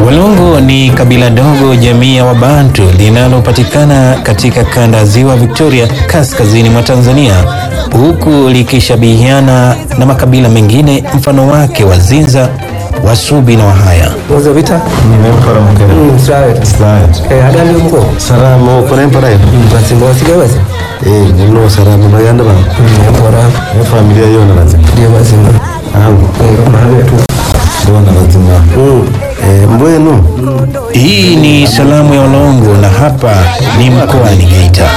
Walongo ni kabila dogo jamii ya Wabantu linalopatikana katika kanda ya Ziwa Victoria kaskazini mwa Tanzania, huku likishabihiana na makabila mengine mfano wake Wazinza, Wasubi na Wahaya. Mwanzo vita nimempora mukere Mm, Israel Israel eh hadi ndio mko salamu kunempora hiyo basi ngo wasiga basi eh nino salamu baganda ba mpora ne familia yona lazima ndio basi angu mahali tu ndona lazima eh mbwenu Hii ni salamu ya Walongo na hapa ni mkoani Geita.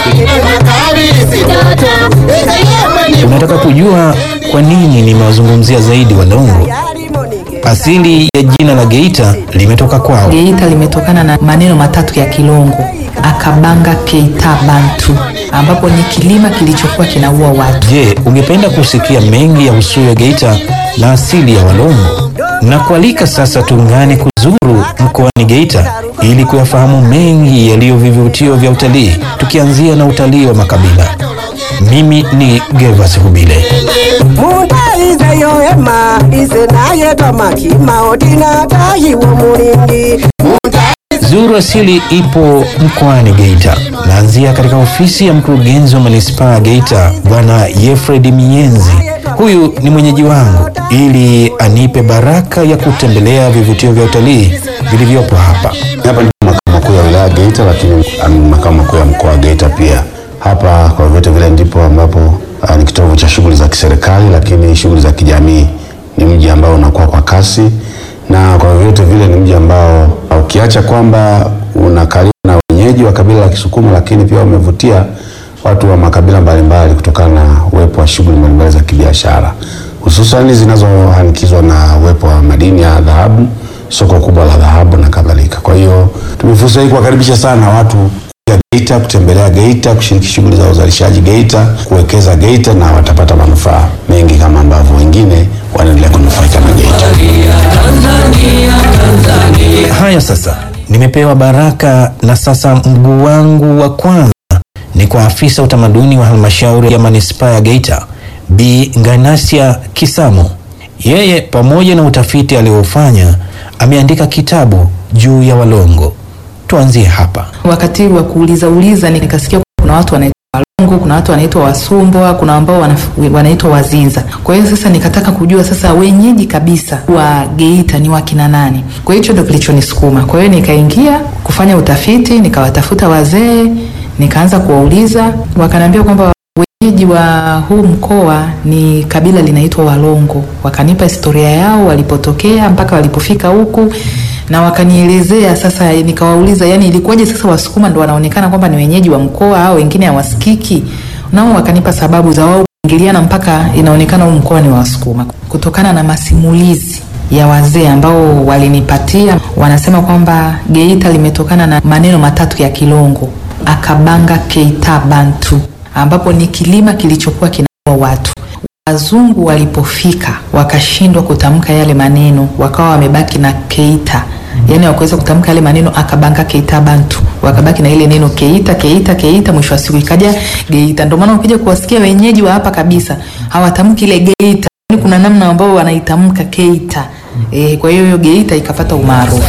Unataka kujua kwa nini nimewazungumzia zaidi Walongo? Asili ya jina la Geita limetoka kwao. Geita limetokana na maneno matatu ya Kilongo, akabanga keita bantu, ambapo ni kilima kilichokuwa kinaua watu. Je, ungependa kusikia mengi ya Usuya Geita na asili ya Walongo? Na kualika sasa tuungane kuzuru mkoani Geita ili kuyafahamu mengi yaliyo vivutio vya utalii, tukianzia na utalii wa makabila. Mimi ni Gervas Hubile. mutaize yoema ise naye twamakima odina tayiwo mulindi Zuru Asili ipo mkoani Geita. Naanzia katika ofisi ya mkurugenzi wa manispaa ya Geita, Bwana Yefred Mienzi. Huyu ni mwenyeji wangu ili anipe baraka ya kutembelea vivutio vya utalii vilivyopo hapa. Hapa ni makao makuu ya wilaya Geita, lakini um, makao makuu ya mkoa wa Geita pia. Hapa kwa vyote vile ndipo ambapo uh, ni kitovu cha shughuli za kiserikali, lakini shughuli za kijamii. Ni mji ambao unakuwa kwa kasi, na kwa vyote vile ni mji ambao uh, ukiacha kwamba unakaliwa na wenyeji wa kabila la Kisukuma, lakini pia umevutia watu wa makabila mbalimbali kutokana na uwepo wa shughuli mbalimbali za kibiashara, hususani zinazohanikizwa na uwepo wa madini ya dhahabu soko kubwa la dhahabu na kadhalika. Kwa hiyo tumia fursa hii kuwakaribisha sana watu kuja Geita, kutembelea Geita, kushiriki shughuli za uzalishaji Geita, kuwekeza Geita na watapata manufaa mengi kama ambavyo wengine wanaendelea kunufaika na Geita. Haya sasa, nimepewa baraka na sasa mguu wangu wa kwanza ni kwa afisa utamaduni wa halmashauri ya manispaa ya Geita, Bi Nganasia Kisamo. Yeye pamoja na utafiti aliofanya ameandika kitabu juu ya Walongo. Tuanzie hapa. Wakati wa kuuliza uliza nikasikia kuna watu wanaitwa Walongo, kuna watu wanaitwa Wasumbwa, kuna ambao wanaf- wanaitwa Wazinza. Kwa hiyo sasa nikataka kujua sasa wenyeji kabisa wa Geita ni wakina nani. Kwa hiyo hicho ndio kilichonisukuma. Kwa hiyo nikaingia kufanya utafiti, nikawatafuta wazee, nikaanza kuwauliza, wakaniambia kwamba wenyeji wa huu mkoa ni kabila linaitwa Walongo. Wakanipa historia yao walipotokea mpaka walipofika huku na wakanielezea sasa, nikawauliza yani ilikuwaje sasa Wasukuma ndo wanaonekana kwamba ni wenyeji wa mkoa au wengine hawasikiki? Nao wakanipa sababu za wao kuingiliana mpaka inaonekana huu mkoa ni wa Wasukuma kutokana na masimulizi ya wazee ambao walinipatia. Wanasema kwamba Geita limetokana na maneno matatu ya Kilongo, akabanga keita bantu, ambapo ni kilima kilichokuwa kinaua watu. Wazungu walipofika wakashindwa kutamka yale maneno, wakawa wamebaki na keita, yaani wakuweza kutamka yale maneno akabanga keita bantu, wakabaki na ile neno keita keita keita, mwisho wa siku ikaja Geita. Ndio maana ukija kuwasikia wenyeji wa hapa kabisa hawatamki ile Geita, yaani kuna namna ambao wanaitamka keita. E, kwa hiyo hiyo Geita ikapata umaarufu.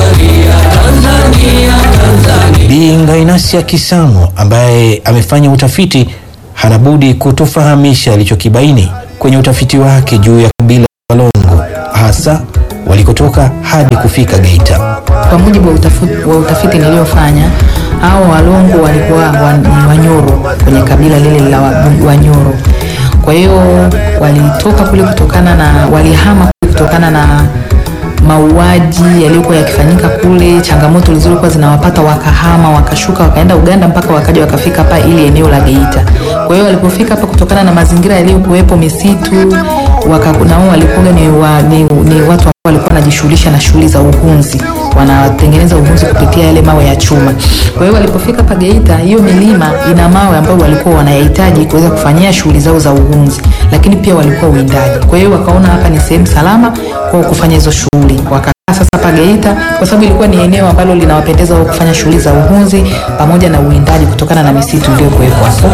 Bi Ngainasia Kisamo ambaye amefanya utafiti hana budi kutufahamisha alichokibaini kwenye utafiti wake juu ya kabila la Walongo, hasa walikotoka hadi kufika Geita. Kwa mujibu wa utafiti, wa utafiti niliofanya, hao Walongo walikuwa wa- ni Wanyoro kwenye kabila lile la wa- Wanyoro. Kwa hiyo walitoka kule kutokana na walihama kule kutokana na mauaji yaliyokuwa yakifanyika kule, changamoto zilizokuwa zinawapata, wakahama, wakashuka, wakaenda Uganda mpaka wakaja wakafika hapa ili eneo la Geita. Kwa hiyo walipofika hapa, kutokana na mazingira yaliyokuwepo, misitu, waka, na wao walikuwa ni, wa, ni, ni watu ambao walikuwa wanajishughulisha na shughuli za uhunzi, wanatengeneza uhunzi kupitia yale mawe ya chuma. Kwa hiyo walipofika hapa Geita, hiyo milima ina mawe ambayo walikuwa wanayahitaji kuweza kufanyia shughuli zao za uhunzi, lakini pia walikuwa uwindaji. Kwa hiyo wakaona hapa ni sehemu salama kwa kufanya hizo shughuli, wakakaa sasa hapa Geita kwa sababu ilikuwa ni eneo ambalo linawapendeza wao kufanya shughuli za uhunzi pamoja na uwindaji kutokana na misitu iliyokuwepo hapo.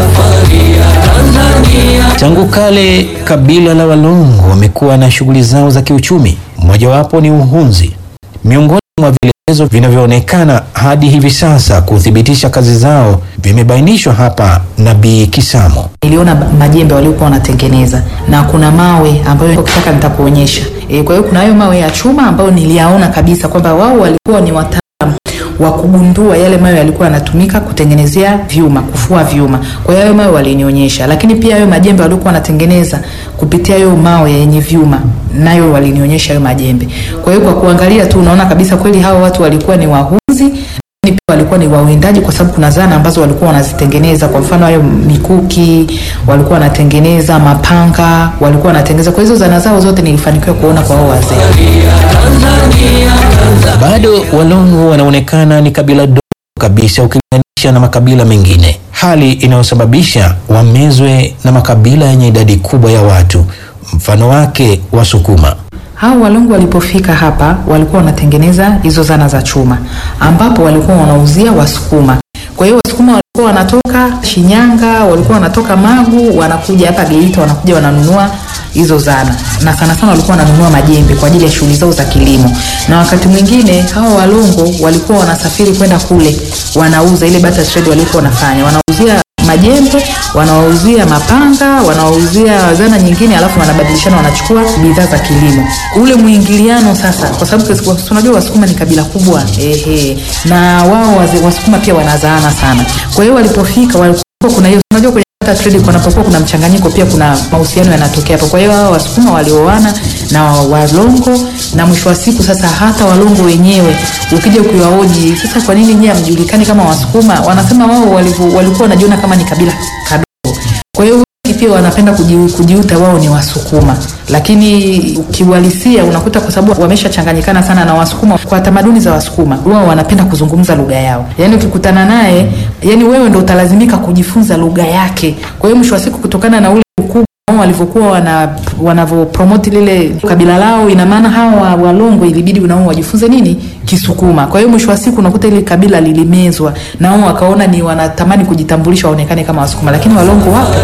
Tangu kale kabila la Walongo wamekuwa na shughuli zao za kiuchumi, mojawapo ni uhunzi. Miongoni mwa vielelezo vinavyoonekana hadi hivi sasa kuthibitisha kazi zao vimebainishwa hapa na Bi Kisamo. niliona ba- majembe waliokuwa wanatengeneza na kuna mawe ambayo ukitaka nitakuonyesha. E, kwa hiyo kuna hayo mawe ya chuma ambayo niliyaona kabisa kwamba wao walikuwa ni wataalam wa kugundua yale mawe yalikuwa yanatumika kutengenezea vyuma, kufua vyuma. Kwa hiyo hayo mawe walinionyesha, lakini pia hayo majembe waliokuwa wanatengeneza kupitia hayo mawe yenye vyuma, nayo walinionyesha hayo majembe. Kwa hiyo kwa kuangalia tu unaona kabisa kweli hao watu walikuwa ni wahunzi lakini pia walikuwa ni wawindaji kwa sababu kuna zana ambazo walikuwa wanazitengeneza. Kwa mfano hayo mikuki walikuwa wanatengeneza, mapanga walikuwa wanatengeneza. Kwa hizo zana zao zote nilifanikiwa kuona kwa hao wazee. Bado Walongo wanaonekana ni kabila dogo kabisa ukilinganisha na makabila mengine, hali inayosababisha wamezwe na makabila yenye idadi kubwa ya watu, mfano wake Wasukuma. Hao Walungu walipofika hapa walikuwa wanatengeneza hizo zana za chuma, ambapo walikuwa wanauzia Wasukuma. Kwa hiyo Wasukuma walikuwa wanatoka Shinyanga, walikuwa wanatoka Magu, wanakuja hapa Geita, wanakuja wananunua hizo zana, na sana sana walikuwa wananunua majembe kwa ajili ya shughuli zao za kilimo. Na wakati mwingine hao Walongo walikuwa wanasafiri kwenda kule, wanauza ile barter trade walikuwa wanafanya, wanauzia majembe wanawauzia mapanga wanawauzia zana nyingine alafu wanabadilishana wanachukua bidhaa za kilimo ule mwingiliano sasa kwa sababu kesi- tunajua wasukuma ni kabila kubwa ehe na wao wazee- wasukuma pia wanazaana sana kwa hiyo walipofika walikuwa kuna hiyo unajua kwenye hata trade kunapokuwa kuna mchanganyiko pia kuna mahusiano yanatokea hapo kwa hiyo hao wasukuma walioana na walongo na mwisho wa siku sasa hata walongo wenyewe ukija ukiwaoji sasa kwa nini nyie hamjulikani kama wasukuma wanasema wao walivu- walikuwa wanajiona kama ni kabila kadogo kwa hiyo wengi pia wanapenda kuji- kujiuta wao ni wasukuma lakini ukiwalisia unakuta kwa sababu wameshachanganyikana sana na wasukuma kwa tamaduni za wasukuma wao wanapenda kuzungumza lugha yao yaani ukikutana naye yani wewe ndo utalazimika kujifunza lugha yake kwa hiyo mwisho wa siku kutokana na ule ukubwa wao walivyokuwa wana wanavyopromoti lile kabila lao ina maana hawa walongo ilibidi nao wajifunze nini kisukuma kwa hiyo mwisho wa siku unakuta ile kabila lilimezwa na wao wakaona ni wanatamani kujitambulisha waonekane kama wasukuma lakini walongo wapo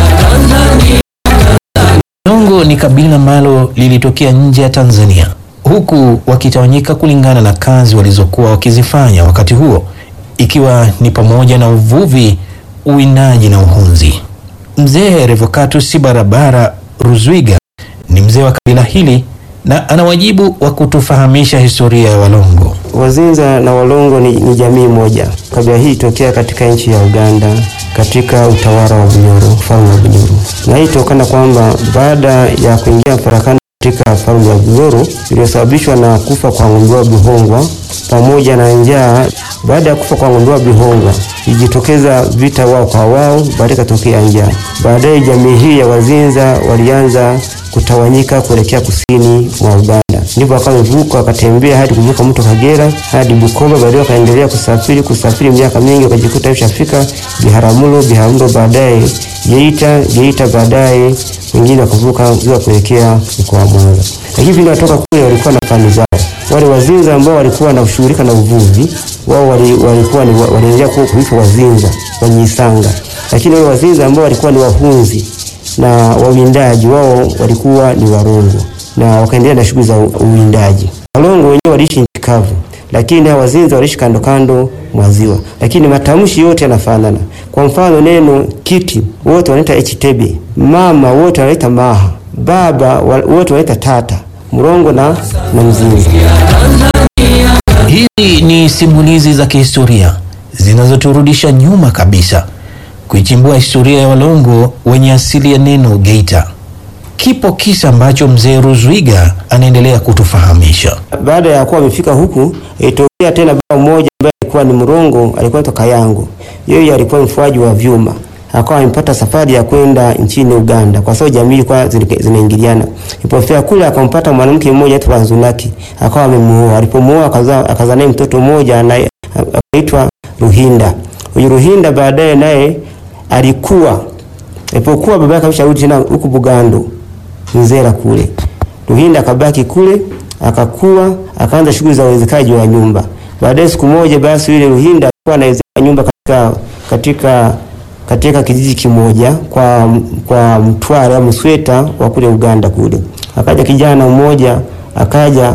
Walongo ni kabila ambalo lilitokea nje ya Tanzania, huku wakitawanyika kulingana na kazi walizokuwa wakizifanya wakati huo, ikiwa ni pamoja na uvuvi, uwindaji na uhunzi. Mzee Revocatus Barabara Ruzwiga ni mzee wa kabila hili na ana wajibu wa kutufahamisha historia ya Walongo. Wazinza na Walongo ni, ni jamii moja. Kabila hii tokea katika nchi ya Uganda katika utawala wa Bunyoro, ufalme wa Bunyoro, na hii tokana kwamba baada ya kuingia mfarakano katika ufalme wa Bunyoro iliyosababishwa na kufa kwa Ng'ondoa Bihongwa pamoja na njaa. Baada ya kufa kwa Ng'ondoa Bihongwa ilijitokeza vita wao kwa wao, baadaye ikatokea njaa. Baadaye jamii hii ya Wazinza walianza kutawanyika kuelekea kusini mwa Uganda, ndipo wakawa wamevuka wakatembea hadi kuvuka mto Kagera hadi Bukoba, baadaye wakaendelea kusafiri kusafiri miaka mingi, wakajikuta ishafika Biharamulo, Biharamulo baadaye Geita, Geita baadaye wengine wakavuka ziwa kuelekea mkoa wa Mwanza. Lakini vile watoka kule walikuwa na fani zao. Wale Wazinza ambao walikuwa wanashughulika na uvuvi, wao wali- walikuwa ni wa- waliendelea kuwa kuitwa Wazinza Wanyisanga, lakini wale Wazinza ambao walikuwa ni wahunzi na wawindaji wao walikuwa ni Warongo na wakaendelea na shughuli za u- uwindaji. Warongo wenyewe waliishi nchi kavu, lakini hawa Wazinza waliishi kando kando mwa ziwa, lakini matamshi yote yanafanana. Kwa mfano neno kiti wote wanaita htebe, mama wote wanaita maha, baba wa- wote wanaita tata, mrongo na, na mzinza. Hizi ni simulizi za kihistoria zinazoturudisha nyuma kabisa kuichimbua historia ya Walongo wenye asili ya neno Geita. Kipo kisa ambacho mzee Ruzwiga anaendelea kutufahamisha. Baada ya kuwa wamefika huku, ilitokea tena baba mmoja ambaye alikuwa ni mrongo, alikuwa anaitwa Kayango. Yeye alikuwa mfuaji wa vyuma, akawa amepata safari ya kwenda nchini Uganda kwa sababu jamii ilikuwa zina- zinaingiliana. Ilipofika kule, akampata mwanamke mmoja anaitwa Banzunaki, akawa amemuoa. Alipomuoa akazaa akazaa naye mtoto mmoja anaye- akaitwa Ruhinda. Huyu Ruhinda baadaye naye alikuwa alipokuwa baba yake amesharudi tena huku Bugando Nzera kule. Ruhinda akabaki kule, akakuwa, akaanza shughuli za uwezekaji wa nyumba. Baadaye siku moja basi yule Ruhinda alikuwa anawezeka nyumba katika katika katika kijiji kimoja kwa kwa Mtwara au Msweta wa kule Uganda kule. Akaja kijana mmoja akaja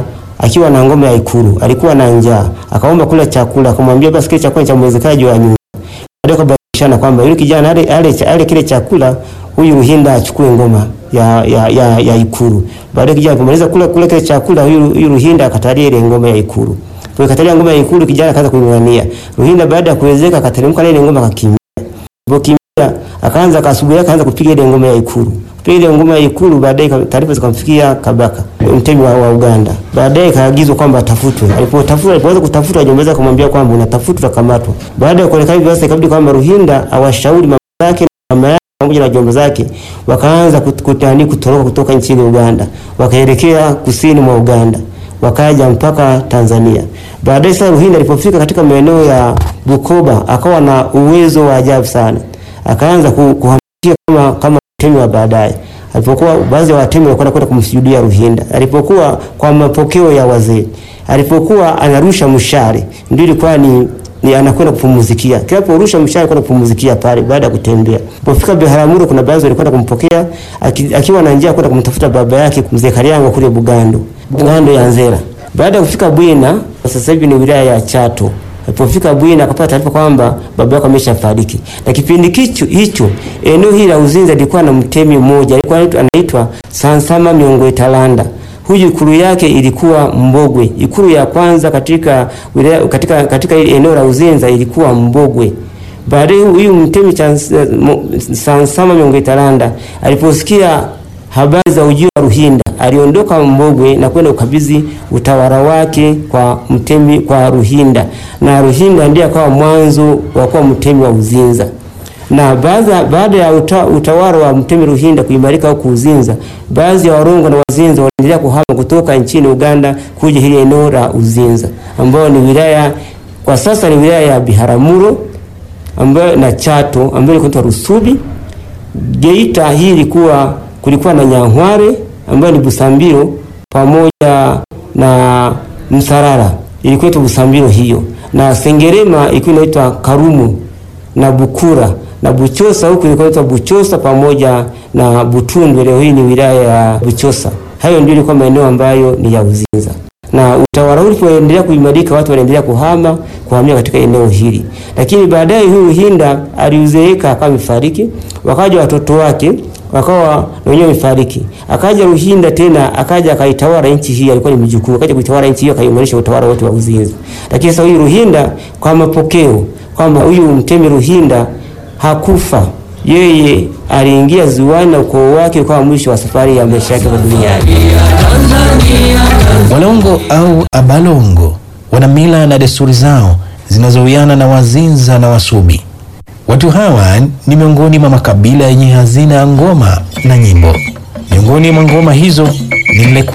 akiwa na ngoma ya Ikulu, alikuwa na njaa, akaomba kula chakula, akamwambia basi kile chakula cha mwezekaji wa nyumba. Baadaye kabadilishana kwamba yule kijana ale, ale, ale kile chakula, huyu Ruhinda achukue ngoma ya, ya, ya, ya Ikulu. Baadaye kijana alipomaliza kula kula kile chakula, huyu, huyu Ruhinda akatalia ile ngoma ya Ikulu. Kwa katalia ngoma ya Ikulu, kijana akaanza kuing'ang'ania. Ruhinda baada ya kuwezeka akateremka na ile ngoma akakimbia. Alipokimbia akaanza akasubuhi akaanza kupiga ile ngoma ya Ikulu. Kupiga ile ngoma ya Ikulu, baadaye taarifa zikamfikia Kabaka, mtemi wa, wa Uganda. Baadaye kaagizwa kwamba atafutwe. Alipotafutwa, alipoanza kutafutwa, wajomba kumwambia kwamba unatafutwa, utakamatwa. Baada ya kuonekana hivyo, sasa ikabidi kwamba Ruhinda awashauri mama zake na mama yake pamoja na jomba zake wakaanza kut- kutani kutoroka kutoka nchini Uganda, wakaelekea kusini mwa Uganda, wakaja mpaka Tanzania. Baadaye sasa Ruhinda alipofika katika maeneo ya Bukoba akawa na uwezo wa ajabu sana, akaanza ku- kuhamishia kama kama mtemi wa baadaye. Alipokuwa baadhi ya watemi walikuwa kwenda kumsujudia Ruhinda, alipokuwa kwa mapokeo ya wazee, alipokuwa anarusha mshale, ndio ilikuwa ni ni anakwenda kupumuzikia. Kila porusha mshale kwenda kupumuzikia pale baada ya kutembea. Alipofika Biharamulo kuna baadhi walikwenda kumpokea aki, akiwa na njia kwenda kumtafuta baba yake mzee Kariango kule Bugando. Bugando ya Nzera. Baada ya kufika Bwina, sasa hivi ni wilaya ya Chato. Alipofika Bwina akapata taarifa kwamba baba yake ameshafariki. Na kipindi kicho hicho eneo hili la Uzinza lilikuwa na mtemi mmoja alikuwa anaitwa- anaitwa Sansama Miongwe Talanda. Huyu ikulu yake ilikuwa Mbogwe. Ikulu ya kwanza katika wilaya, katika katika ile eneo la Uzinza ilikuwa Mbogwe. Baadaye huyu mtemi cha mo- Sansama Miongwe Talanda aliposikia habari za ujio wa Ruhinda aliondoka Mbogwe na kwenda ukabidhi utawala wake kwa mtemi kwa Ruhinda, na Ruhinda ndiye akawa mwanzo wa kuwa mtemi wa Uzinza na baada baada ya uta, utawala wa mtemi Ruhinda kuimarika huko Uzinza, baadhi ya Warongo na Wazinza waliendelea kuhama kutoka nchini Uganda kuja hili eneo la Uzinza ambayo ni wilaya kwa sasa ni wilaya ya Biharamulo ambayo na Chato ambayo ilikuwa inaitwa Rusubi. Geita hii ilikuwa kulikuwa na Nyanhware ambayo ni Busambiro pamoja na Msarara ilikuwa inaitwa Busambiro hiyo, na Sengerema ilikuwa inaitwa Karumu na Bukura na Buchosa huku ilikuwa inaitwa Buchosa pamoja na Butundu. Leo hii ni wilaya ya Buchosa. Hayo ndio ilikuwa maeneo ambayo ni ya Uzinza na utawala huu ulipoendelea kuimarika, watu waliendelea kuhama kuhamia katika eneo hili, lakini baadaye huyu Hinda aliuzeeka akawa amefariki, wakaja watoto wake wakawa na wenyewe wamefariki. Akaja Ruhinda tena akaja akaitawala nchi hii, alikuwa ni mjukuu, akaja kuitawala nchi hiyo, akaimarisha utawala wote wa Uzinza. Lakini sasa huyu Ruhinda kwa mapokeo kwamba huyu mtemi Ruhinda hakufa, yeye aliingia ziwani na ukoo wake ukawa mwisho wa safari ya maisha yake hapa duniani. Walongo au Abalongo wana mila na desturi zao zinazowiana na Wazinza na Wasubi. Watu hawa ni miongoni mwa makabila yenye hazina ya ngoma na nyimbo. Miongoni mwa ngoma hizo ni Mleku